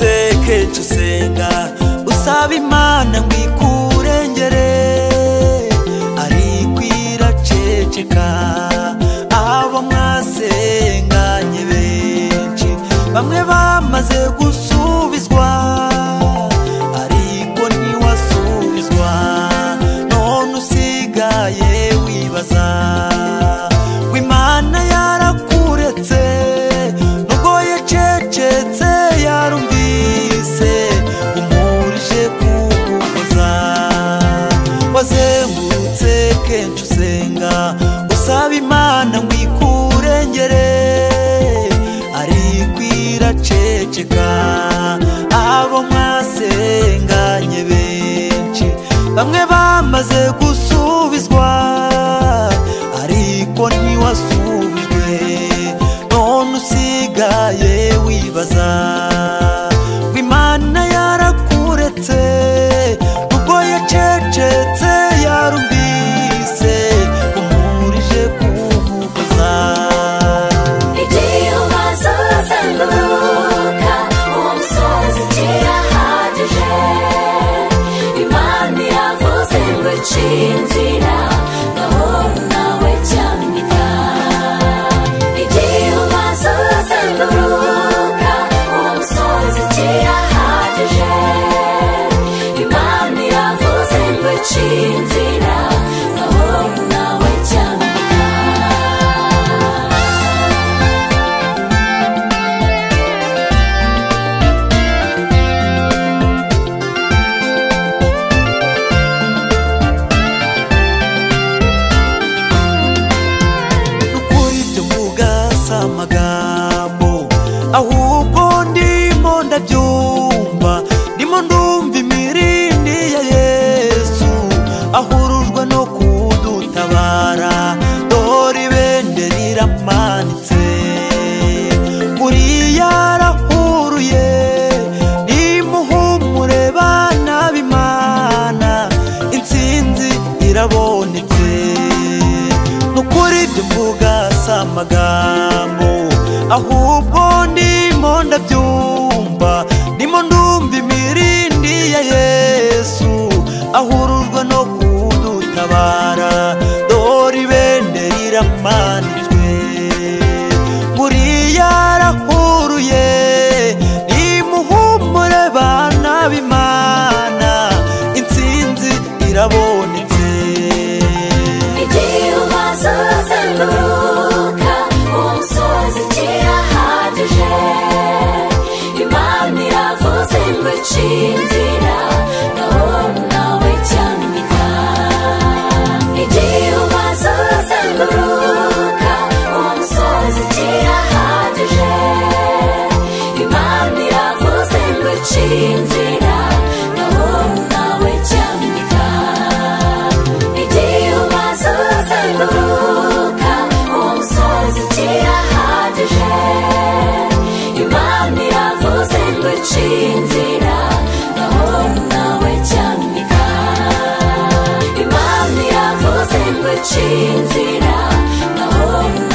uhita usenga usaba imana ngo ikurengere ariko iraceceka abo mwasenganye benshi bamwe bamaze gusubizwa ariko ntiwasubizwa none usigaye wibaza ngo imana yarakuretse nubwo yacecetse yarumvise umurije kuguhoza wazengurutse kenshi usenga usaba imana ngo ikurengere ariko iraceceka abo mwasenganye benshi bamwe bamaze gusubizwa ariko ntiwasubijwe none usigaye wibaza ngo imana yarakuretse ubwo yacecetse yarumvise umurije kuguhoza Igihe umaze uzenguruka uwo musozi kirahagije imana iravuze ngo ici inzira gahoro nawe cyamwita igihe umaze uzenguruka uwo musozi kirahagije imana iravuze ngo ici inzira gahoro nawe cyamwita nukuri tuvuga si amagambo ahubwo ndimo ndabyumva ndimo ndumva imirindi ya yesu ahurujwe no kudutabara dore ibende riramanitse uriya yarahuruye nimuhumure bana b'imana intsinzi irabonetse nukuri mvuga si amagambo ahubwo ndimo ndabyumva ndimo ndumva imirindi ya yesu ahurujwe no kudutabara dore ibende riramanitswe buriya yarahuruye nimuhumure bana b'imana intsinzi irabonetse Igihe umaze uzenguruka uwo musozi kirahagije imana iravuze ngo ici inzira gahoro nawe cyamwita igihe umaze uzenguruka uwo musozi kirahagije imana iravuze ngo ici inzira gahoro nawe cyamwita igihe umaze uzenguruka uwo musozi kirahagije imana iravuze ngo ici inzira gahoro nawe cyamika imana iravuze ngo ici inzira gahoro